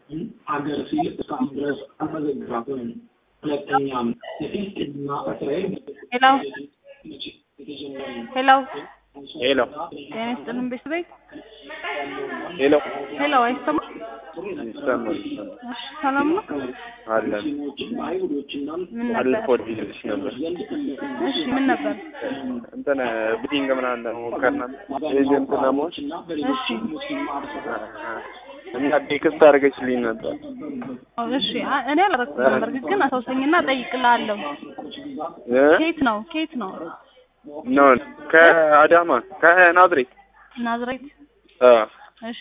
አገር ሲል እስካሁን ድረስ አልመዘገባትም። ሁለተኛም የፊልስጤምና እስራኤል ሄሎ ሄሎ ሄሎ ጤና ይስጥልን ቤት ቤት ሄሎ ሄሎ አይሰማ ይሰማል ይሰማል እሺ ሰላም ነው አለን ምን ነበር ባለፈው ልልሽ ነበር እሺ ምን ነበር እንትን ብዲንግ ምናምን ለመሞከር ነበር ኤጀንት ለመሆን እሺ እና ቴክስት አድርገሽልኝ ነበር እሺ አ- እኔ አላደረኩም ነበር ግን አሳውሰኝና እጠይቅልሃለሁ እ? ኬት ነው ኬት ነው ኖ ከአዳማ ከናዝሬት ናዝሬት አ እሺ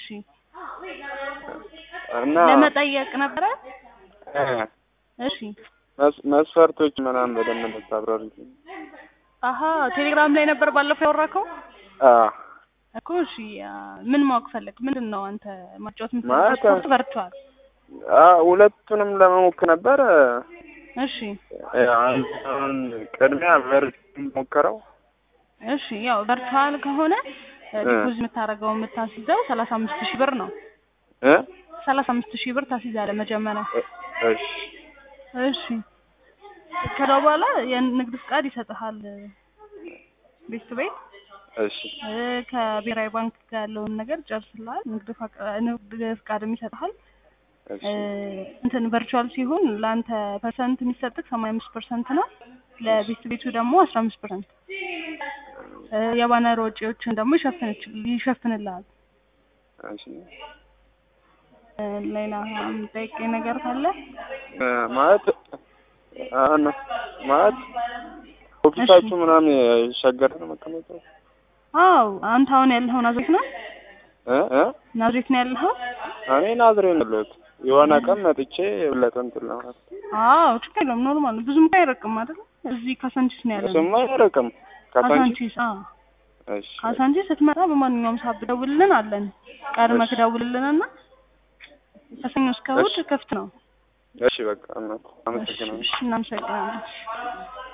እና ለመጠየቅ ነበረ እ፣ እሺ መስ- መስፈርቶች ምናምን በደንብ እንድታብራሪልኝ አሀ ቴሌግራም ላይ ነበር ባለፈው ያወራከው አ እኮ እሺ አ፣ ምን ማወቅ ፈለግ ምንድን ነው አንተ ማጫወት ማለት- የምትፈልገው ስፖርት ቨርቹዋል አ ሁለቱንም ለመሞከር ነበረ እሺ አሁን ቅድሚያ ቨርጅ ሞከረው እሺ ያው ቨርቹዋል ከሆነ እ። ዲፖዚት የምታደርገው የምታስይዘው ሰላሳ አምስት ሺህ ብር ነው እ ሰላሳ አምስት ሺህ ብር ታስይዛለህ መጀመሪያ እ- እሺ እሺ ከዛ በኋላ የንግድ ፍቃድ ይሰጥሃል ቤት ቤት እሺ እ፣ ከብሔራዊ ባንክ ጋር ያለውን ነገር ጨርስልሃል ንግድ ፈቃ- ንግድ ፍቃድም ይሰጥሃል እሺ እ፣ እንትን ቨርቹዋል ሲሆን ለአንተ ፐርሰንት የሚሰጥህ ሰማንያ አምስት ፐርሰንት ነው ለቤት ቤቱ ደግሞ አስራ አምስት ፐርሰንት የባነር ወጪዎችን ደግሞ ይሸፍንች ይሸፍንልሃል እሺ እ፣ ሌላ የምጠይቀኝ ነገር ካለ እ፣ ማለት አሁን ማለት ኦፊሳችሁ ምናምን ሸገር ነው መቀመጫው አው አንተ አሁን ያለኸው ናዝሬት ነው እ እ ናዝሬት ነው ያለኸው እኔ ናዝሬት ነው ያለሁት የሆነ ቀን መጥቼ የበለጠ እንትን ለማለት አዎ ችግር የለውም ኖርማል ነው ብዙም እኮ አይርቅም አይደል እዚህ ካሳንቺስ ነው ያለነው እሱማ አይርቅም ከሳንቺ ካሳንቺስ አዎ እሺ ካሳንቺስ ስትመጣ በማንኛውም ሰዓት ብደውልልን አለን ቀድመህ ትደውልልንና ከሰኞ እስከ እሑድ ክፍት ነው እሺ በቃ እናት እሺ አመሰግናለሁ እሺ እናመሰግናለን